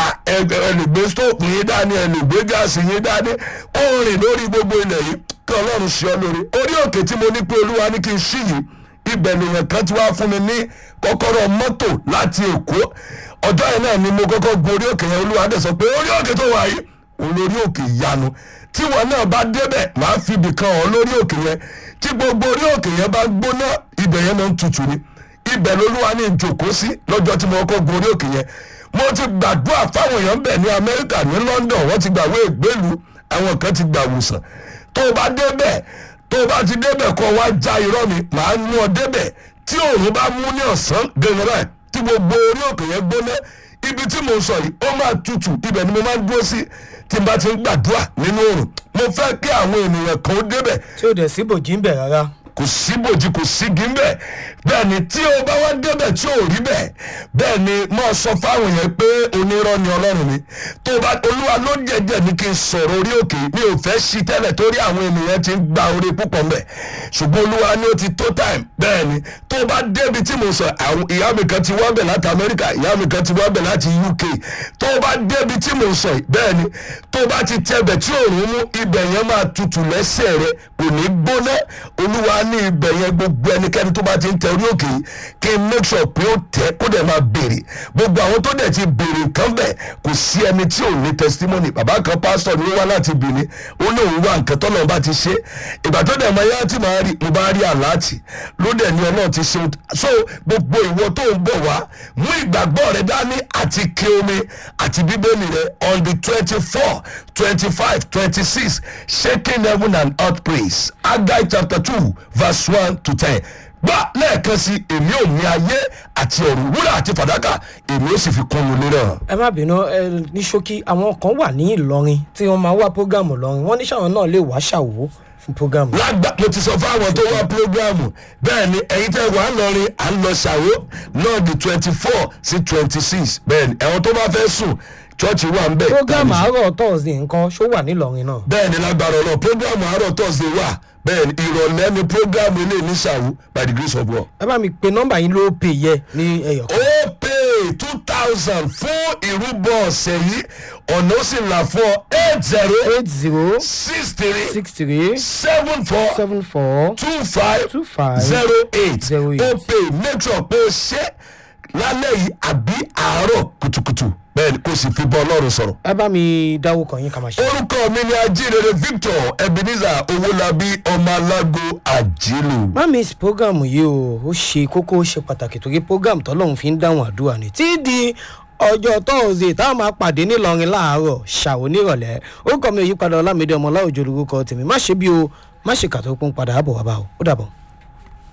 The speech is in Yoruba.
ẹ ẹ lè gbé stóòpù yín dání ẹ lè gbé gáàsì yín dání ó rìn lórí gbogbo ilẹ̀ yìí kí ọlọ́run ṣe ọ lórí orí òkè tí mo ní pé olúwa ní kí n ṣí yìí ibẹ̀ nìyẹn kan ti wá fún mi ní kọ́kọ́rọ́ mọ́tò láti èkó ọjọ́ yẹn náà ni mo kọ́kọ́ gun orí òkè yẹn olúwa dẹ̀ sọ pé orí òkè tó wà yìí òun lórí òkè ìyanu tí wọn náà bá débẹ̀ máa fi ibì kan ọ̀ lórí òkè yẹn tí gbogbo orí òkè yẹn bá gbóná ibẹ̀ yẹn máa ń tutù ni ibẹ̀ lolúwa ní ìjòkó sí lọ́jọ́ tí mo kọ́kọ́ gun orí òkè yẹn mo ti gbàdúrà fáwọn èèyàn bẹ̀ ní amẹ́ríkà ní london wọ́n ti gbàwé ìgbélu àwọn kan ti gbà wòsàn tó o bá débẹ̀ tó o bá ti débẹ̀ kọ́ wá já irọ́ mi màá mú ọ débẹ̀ tí òòrùn bá mú ní ọ̀sán gẹ̀rẹ́ tí gbogbo orí òkè yẹn gbóná ibi tí mo sọ yìí ó máa tutù ibẹ̀ ni mo máa ń dúró sí tí n bá ti ń gbàdúrà nínú òòrùn mo fẹ́ kí àwọn ènìyàn kan ó débẹ̀ tí ò dẹ̀ sí bòjì ń bẹ̀ rárá. kò sí bòjì kò sí gímbẹ̀ bẹ́ẹ̀ ni tí o bá wá débẹ̀ tí ò rí bẹ́ẹ̀ bẹ́ẹ̀ ni mo sọ fáwọn yẹn pé onírọ́ ni ọlọ́run mi tó o bá olúwa ló jẹjẹ ní kí n sọ̀rọ̀ orí òkè mi ò fẹ́ sí tẹ́lẹ̀ torí àwọn ènìyàn ti ń gba orí púpọ̀ mbẹ̀ ṣùgbọ́n olúwa ni ó ti tó time bẹ́ẹ̀ ni tó o bá débi tí mo sọ àwọn ìyá mi kan ti wá bẹ̀ láti amẹ́ríkà ìyá mi kan ti wá bẹ̀ láti uk tó o bá débi tí mo sọ bẹ́ẹ̀ ni tó o bá ti tẹbẹ̀ tí òòrùn mú ibẹ̀ yẹn máa tutù lẹ́sẹ̀ rẹ kò ní gbóná olúwa ní ibẹ̀ yẹn gbogbo ẹnikẹ́ni tó bá ti ń tẹ orí òkè yìí kí n make sure pé ó tẹ kó dẹ̀ máa béèrè gbogbo àwọn tó dẹ̀ ti béèrè nǹkan bẹ̀ kò sí ẹni tí ò ní testimony bàbá kan pásítọ̀ ni ó wá láti Benin ó ní òun wá nǹkan tọ́lọ́ bá ti ṣe ìgbà tó dẹ̀ mọ ẹyá tí màá rí mo bá rí àláàtì ló dẹ̀ ní ọlọ́run ti ṣe so gbogbo ìwọ tó ń bọ̀ wá mú ìgbàgbọ́ rẹ dání àti ké omi àti bíbélì rẹ on the twenty four twenty five twenty six shaking heaven and earth praise Agai chapter two verse one to ten gbà lẹ́ẹ̀kan sí èmi ò ní ayé àti ọ̀run wúrà àti fàdákà èmi ò sì fi kún un lérò. ẹ má bínú ẹ ní ṣókí àwọn kan wà ní ìlọrin tí wọn máa wá prógámù lọrin wọn ní sàwọn náà lè wá ṣàwó fún prógámù. lágbà mo ti sọ fáwọn tó wá prógrámù bẹ́ẹ̀ ni ẹ̀yin tẹ́ wà ń lọrin à ń lọ ṣàwó náà di twenty four sí twenty six bẹ́ẹ̀ ni ẹ̀wọ̀n tó bá fẹ́ sùn chọ́ọ̀chì wà ń bẹ̀. prógámù àárọ̀ tọ́sídẹ̀ẹ́ nǹkan ṣó wà nílọrin náà. bẹ́ẹ̀ ni lágbára ọlọ́run prógrámù àárọ̀ tọ́sídẹ̀ẹ́ wà bẹ́ẹ̀ ni ìrọ̀lẹ́ ni prógrámù ilé ní ṣàwó by the grace of God. ẹ bá mi pe nọ́mbà yín ló pè yẹ ní ẹyọ kan. ó pè two thousand fún ìrúbọ ọ̀sẹ̀ yìí ọ̀nà ó sì là fún ọ eight zero eight zero six three six three seven four seven four two five two five zero eight zero eight. ó pè make sure pé o ṣe lálẹ́ yìí àbí àárọ̀ kùtùkùtù bẹ́ẹ̀ ni kò sì fi bọ́ ọlọ́run sọ̀rọ̀. ẹ bá mi dáwó kan yín ká máa ṣe. orúkọ mi ni ajínrere victor ebenezer owólabí ọmọ alágo àjílù. má miss program yìí o ó ṣe kókó ó ṣe pàtàkì torí program tọ́lọ́run fi ń dáhùn àdúrà ni tí di ọjọ́ tọ́ọ̀sì táwọn máa pàdé nílọrin láàárọ̀ ṣàwọ́ nírọ̀lẹ́ orúkọ mi ò yípadà ọlámídé ọmọ ọláòjò lórúkọ tèmi má ṣe bí o má ṣe kàtó pọ́n padà àbọ̀ wá bá o ó dàbọ̀.